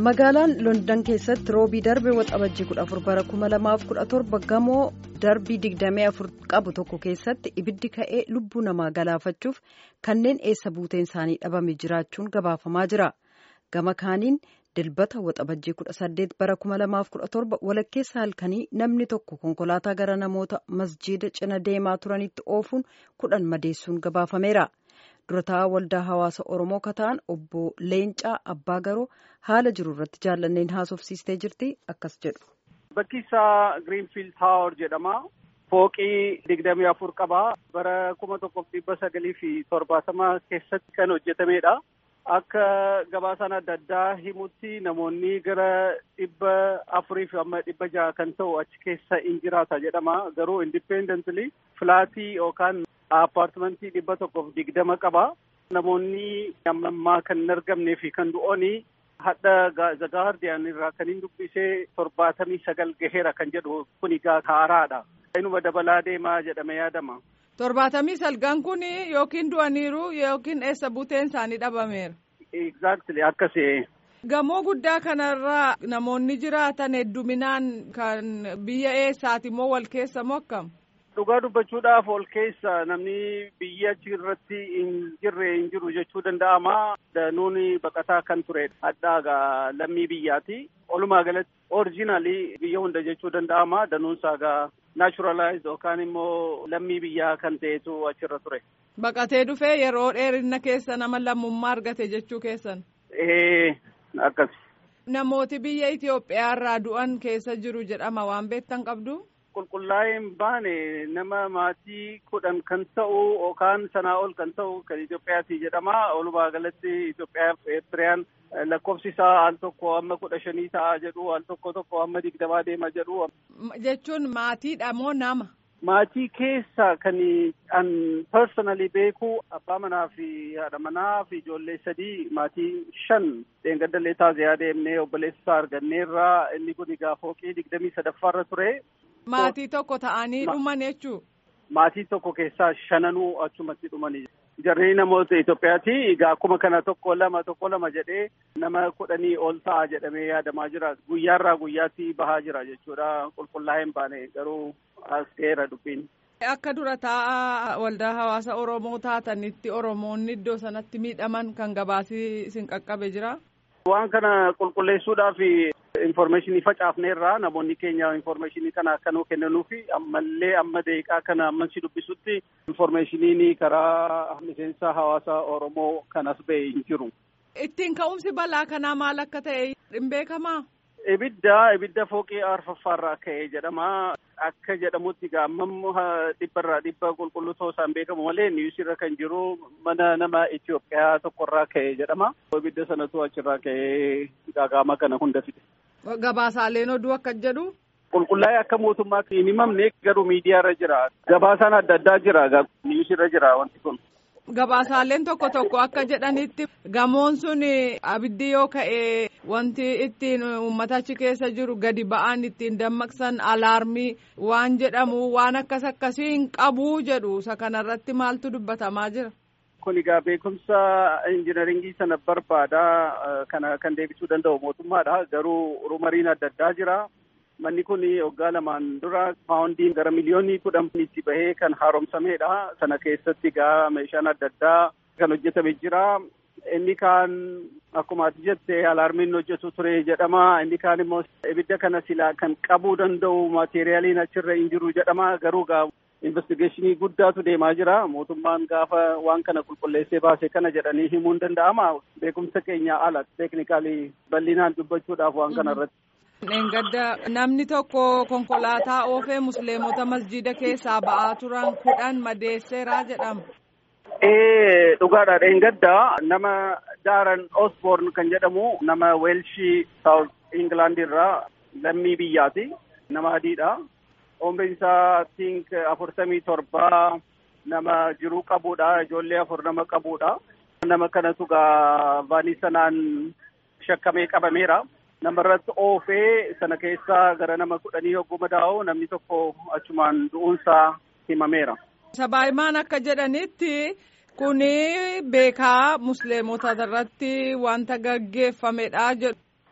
magaalaan london keessatti roobii darbe waxabajjii 14 bara 2017 gamoo darbii 24 qabu tokko keessatti ibiddi ka'ee lubbuu namaa galaafachuuf kanneen eessa buuteen isaanii dhabame jiraachuun gabaafamaa jira gama kaaniin dilbata waxabajjii 18 bara 2017 walakkeessa halkanii namni tokko konkolaataa gara namoota masjiida cina deemaa turanitti oofuun kudhan madeessuun gabaafameera. durataa waldaa hawaasa oromoo kataan obbo leencaa abbaa garoo haala jiru irratti jaallanneen haasofsiistee jirti akkas jedhu. bakki isaa giriinfiild taawar jedhama fooqii digdamii afur qaba bara kuma tokkoof dhibba sagalii fi torbaatama keessatti kan hojjetamedha akka gabaasaan adda addaa himutti namoonni gara dhibba afurii fi amma dhibba jaha kan ta'u achi keessa in jiraata jedhama garuu indipendently filaatii yookaan Appaartimantii dhibba tokkoof digdama qaba. Namoonni ammaa kan hin argamnee fi kan du'ooni hadha The Guardian irraa kan hin dubbisee torbaatamii sagal gaheera kan jedhu kuni haaraadha. Inuma dabalaa deemaa jedhame yaadama. Torbaatamii sagal kun yookiin du'aniiru yookiin eessa buuteen isaanii dhabameera. Exactly akkasi. Gamoo guddaa kanarraa namoonni jiraatan hedduminaan kan biyya eessaati moo wal keessa moo akkam? Dhugaa dubbachuudhaaf ol keessa namni biyya achi irratti hin jirre hin jiru jechuu danda'ama. Danuun baqataa kan ture hadhaagaa lammii biyyaati. Walumaa galatti oriijinaalii biyya hunda jechuu danda'ama. Danuunsaa gaa naachuralaayizd yookaan immoo lammii biyyaa kan ta'etu achirra ture. Baqatee dhufee yeroo dheerina keessa nama lammummaa argate jechuu keessan. Ee akkas. Namooti biyya Itoophiyaa irraa du'an keessa jiru jedhama waan beektan qabdu. qulqullaa'ee hin baane nama maatii kudhan kan ta'u yookaan sanaa ol kan ta'u kan Itoophiyaati jedhama. Walumaa galatti Itoophiyaa fi Eertiriyaan lakkoofsi isaa al tokko amma kudha shanii ta'a jedhu al tokko tokko amma digdamaa deema jedhu. Jechuun maatiidha moo nama? Maatii keessa kan an personally beeku abbaa manaa fi haadha manaa fi ijoollee sadii maatii shan dheengaddalee taaziyaa deemnee obboleessa isaa arganneerraa inni kun egaa fooqii digdamii sadaffaarra ture. Maatii tokko ta'anii dhuman jechuu. Maatii tokko keessaa shananuu achumatti dhumanii. Jarri namoota Itoophiyaati. Egaa akkuma kana tokko lama tokko lama jedhee nama kudhanii ol ta'a jedhamee yaadamaa jira. Guyyaarraa guyyaatti bahaa jira jechuudha. Qulqullaa'ee hin baane garuu as ga'eera dubbiin. Akka dura taa'aa waldaa hawaasa Oromoo taatanitti Oromoonni iddoo sanatti miidhaman kan gabaasii isin qaqqabe jira. Waan kana qulqulleessuudhaaf Informeeshinii facaafneerraa namoonni keenya informeeshinii kana akka nuu kennanuufi ammallee amma deeqaa kana amman si dubbisutti informeeshiniin karaa miseensa hawaasa Oromoo kanas ba'e hin jiru. Ittiin ka'umsi balaa kanaa maal akka ta'e hin beekamaa? Ibidda ibidda fooqii arfaffaarraa ka'e jedhama. Akka jedhamutti gaammamu dhibbarraa dhibba qulqulluu ta'uu isaan beekamu malee niwusirra kan jiru mana nama Itoophiyaa tokkorraa ka'e jedhama. Ibidda sanatu achirraa ka'ee gaagaama kana hunda fide. Gabaasaaleen oduu akka jedhu. Qulqullaa'ee akka mootummaatti hin himamne garuu miidiyaarra jira. Gabaasaan adda addaa jira. Niwusirra jira wanti kun. Gabaasaaleen tokko tokko akka jedhanitti gamoon sun abiddi yoo ka'e wanti ittiin uummata achi keessa jiru gadi ba'an ittiin dammaqsan alaarmii waan jedhamu waan akkas akkasii hin qabu jedhu isa kanarratti maaltu dubbatamaa jira. Kun egaa beekumsa injinaringii sana barbaada kana kan deebisuu danda'u mootummaadha garuu rumariin adda addaa jira. Manni kun waggaa lamaan dura paawundiin gara miliyoonii kudhan itti bahee kan haaromsamedha. Sana keessatti egaa meeshaan adda addaa kan hojjetame jira. Inni kaan akkuma ati jette alaarmiin hojjetu ture jedhama. Inni kaan immoo ibidda kana silaa kan qabuu danda'u maateeriyaaliin achirra hin jiru jedhama. Garuu gaa investigeeshinii guddaatu deemaa jira. Mootummaan gaafa waan kana qulqulleessee baase kana jedhanii himuun danda'ama. Beekumsa keenya ala teeknikaalii bal'inaan dubbachuudhaaf waan kana irratti. Dheengadda namni tokko konkolaataa oofee musliimota masjida keessaa ba'aa turan kudhan madeesseeraa jedhama. Ee dhugaadha dheengadda nama Daaran Osborn kan jedhamu nama Weelshii Saawut Ingilaand irraa lammii biyyaati. Nama adiidha. Umriin isaa tink afurtamii torbaa nama jiruu qabuudha. Ijoollee afur nama qabuudha. Nama kanatu gaa vaanii sanaan shakkamee qabameera. namarratti oofee sana keessaa gara nama kudhanii hogguu madaa'u namni tokko achumaan du'uunsaa himameera. Sabaahimaan akka jedhanitti kuni beekaa musliimota irratti wanta gaggeeffamedha jedhu.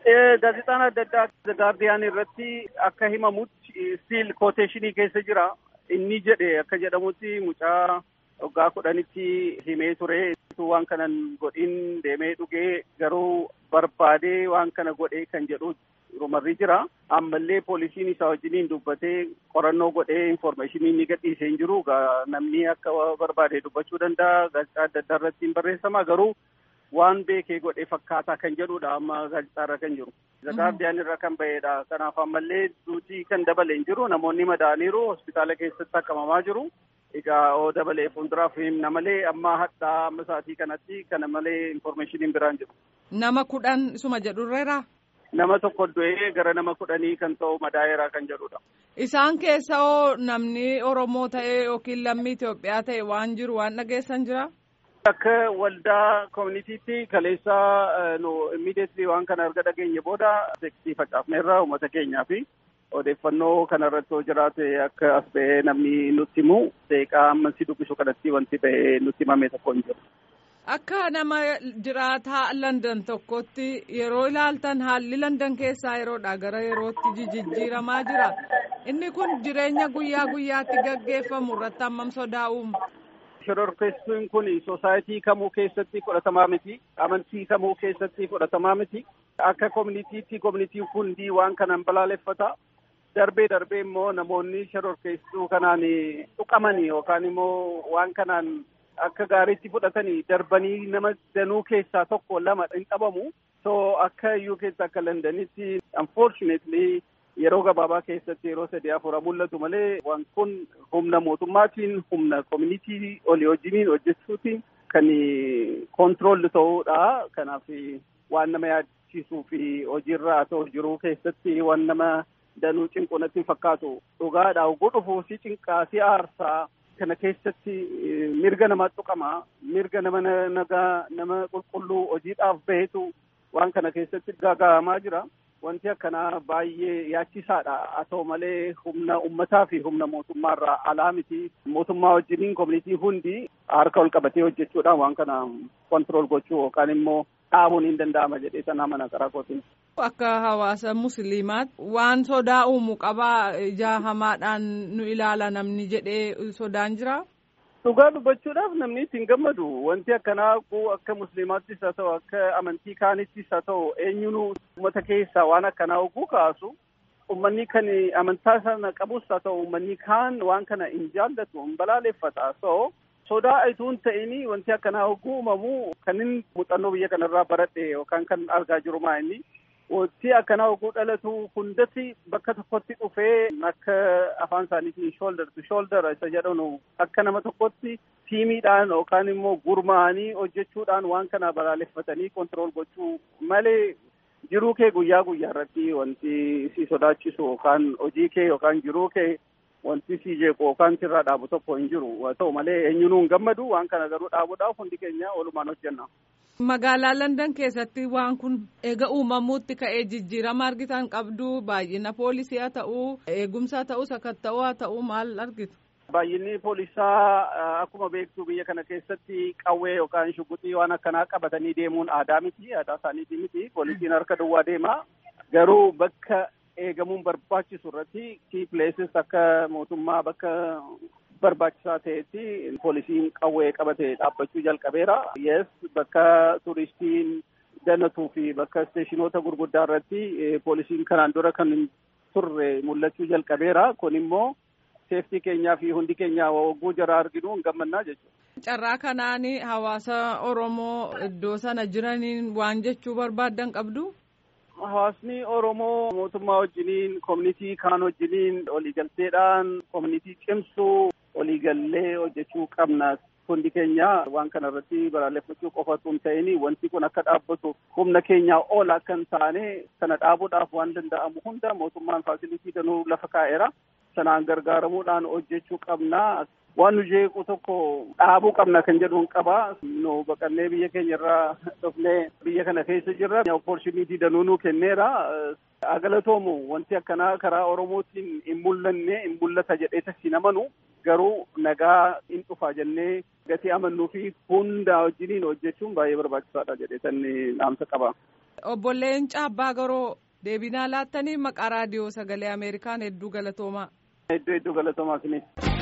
Gaazexaan adda addaa gaardiyaan irratti akka himamutti stiil kooteeshinii keessa jira. Inni jedhe akka jedhamutti mucaa waggaa kudhanitti himee ture. Waan kanan godhin deemee dhugee garuu barbaadee waan kana godhee kan jedhu rumarri jira. Ammallee poolisiin isaa wajjiniin dubbatee qorannoo godhee infoormeeshinii ni gadhiisee hin jiru. Namni akka barbaade dubbachuu danda'a. Gaazexaa adda addaa irratti hin barreeffama. Garuu waan beekee godhee fakkaataa kan jedhudha amma gaazexaa irra kan jiru. Gaardiyaan irra kan bahedha. Kanaaf ammallee duutii kan dabale hin jiru. Namoonni madaaniiru hospitaala keessatti akkamamaa jiru. Egaa oo dabalee fuulduraaf himna malee amma hadhaa amma sa'aatii kanatti kana malee infoormeeshiniin biraan jiru. Nama kudhan isuma jedhurreera. Nama tokko du'ee gara nama kudhanii kan ta'u madaa'eeraa kan jedhudha. Isaan keessa hoo namni Oromoo ta'e yookiin lammii Itoophiyaa ta'e waan jiru waan dhageessan jira? Akka waldaa koominiitiitti kaleessaa nu immiideetli waan kana erga dhageenye booda seksii facaafneerra uummata keenyaa fi odeeffannoo kanarratti yoo jiraate akka as ba'ee namni nutti himu seeqaa amma si dubbisu kanatti wanti ba'ee nutti himame tokko hin jiru. Akka nama jiraataa London tokkotti yeroo ilaaltan haalli London keessaa yeroodha gara yerootti jijjiiramaa jira. Inni kun jireenya guyyaa guyyaatti gaggeeffamu irratti hammam sodaa uuma? Shororkeessuun kun soosaayitii kamuu keessatti fudhatamaa miti. Amantii kamuu keessatti fudhatamaa miti. Akka koominiitiitti koominiitiin hundi waan kanaan balaaleffata. Darbee darbee immoo namoonni shororkeessuu kanaan tuqamanii yookaan immoo waan kanaan akka gaariitti fudhatanii darbanii nama danuu keessaa tokko lama hin qabamu. So akka iyyuu keessa akka Londanitti unfortunately yeroo gabaabaa keessatti yeroo sadii afura mul'atu malee waan kun humna mootummaatiin humna koominiitii olii wajjiniin hojjechuutiin kan kontiroolli ta'uudha. Kanaaf waan nama yaadachiisuu fi hojiirra haa ta'u jiruu keessatti waan nama danuu cinqu natti hin fakkaatu. Dhugaadha oguu dhufuu si cinqaa si aarsaa kana keessatti mirga nama tuqama mirga nama nagaa nama qulqulluu hojiidhaaf bahetu waan kana keessatti gaaga'amaa jira. Wanti akkanaa baay'ee yaachisaadha. Haa ta'u malee humna uummataa fi humna mootummaarraa alaa miti. Mootummaa wajjiniin koominiitii hundi harka ol qabatee hojjechuudhaan waan kana kontirool gochuu yookaan immoo dhaabuun hin danda'ama jedhee sanaa mana karaa kootiin. Akka hawaasa musliimaatti waan sodaa uumu qabaa ija hamaadhaan nu ilaala namni jedhee sodaan jira. Dhugaa dubbachuudhaaf namni ittiin gammadu wanti akkanaa akka musliimaattis haa ta'u akka amantii kaanittis haa ta'u eenyuun uummata keessaa waan akkanaa oguu kaasu uummanni kan amantaa sana qabus haa ta'u uummanni kaan waan kana hin jaallatu hin balaaleffata so sodaa ituun ta'ini wanti akkanaa oguu uumamu kan inni muuxannoo biyya kanarraa baradhe yookaan kan argaa jiru maa inni wanti akkanaa oguu dhalatu hundatti bakka tokkotti dhufee akka afaan isaaniitiin shoulder to shoulder isa jedhamu akka nama tokkotti tiimiidhaan yookaan immoo gurmaa'anii hojjechuudhaan waan kana balaaleffatanii kontirool gochuu malee jiruu kee guyyaa guyyaa irratti wanti si sodaachisu yookaan hojii kee yookaan jiruu kee wanti si jeequ yookaan sirraa dhaabu tokko hin jiru haa ta'u malee eenyuun hin gammadu waan kana garuu dhaabuudhaaf hundi keenya walumaan hojjenna. Magaalaa London keessatti waan kun eega uumamuutti ka'ee jijjiirama argitan qabdu baay'ina poolisii haa ta'uu eegumsa haa ta'uu sakatta'uu haa ta'uu maal argitu? Baay'inni poolisaa akkuma beektu biyya kana keessatti qawwee yookaan shuguxii waan akkanaa qabatanii deemuun aadaa miti aadaa isaaniitii miti poolisiin harka duwwaa deema garuu bakka eegamuun barbaachisu irratti kii pileesis akka mootummaa bakka barbaachisaa ta'etti poolisiin qawwee qabatee dhaabbachuu jalqabeera. Yes bakka turistiin danatuu fi bakka isteeshinoota gurguddaa irratti poolisiin kanaan dura kan turre mul'achuu jalqabeera. Kun immoo seeftii keenyaa fi hundi keenya hogguu jara arginu hin gammannaa jechuudha. Carraa kanaan hawaasa Oromoo iddoo sana jiraniin waan jechuu barbaaddan qabdu? Hawaasni Oromoo mootummaa wajjiniin koominitii kaan wajjiniin waliigalteedhaan koominitii cimsuu waliigallee hojjechuu qabna. Hundi keenya waan kana irratti balaaleffachuu qofa osoo hin ta'in wanti kun akka dhaabbatu humna keenyaa ol akka hin taane sana dhaabuudhaaf waan danda'amu hunda mootummaan faasilitii danuu lafa kaa'eera. Sanaan gargaaramuudhaan hojjechuu qabna. Waan nu jeequ tokko dhaabuu qabna kan jedhuun qaba. Nu baqannee biyya keenya irraa dhufnee biyya kana keessa jirra. Opportunitii danuu nu kenneera. Galatoomu wanti akkanaa karaa Oromootiin hin mul'anne hin mul'ata jedhee tasii amanu garuu nagaa hin dhufa jennee gatii amannuu fi hunda wajjiniin hojjechuun baay'ee barbaachisaadha jedhee tan dhaamsa qaba. Obbo Leencaa Abbaa Garoo deebinaa laattanii maqaa raadiyoo sagalee Ameerikaan hedduu galatoomaa. Hedduu hedduu galatoomaa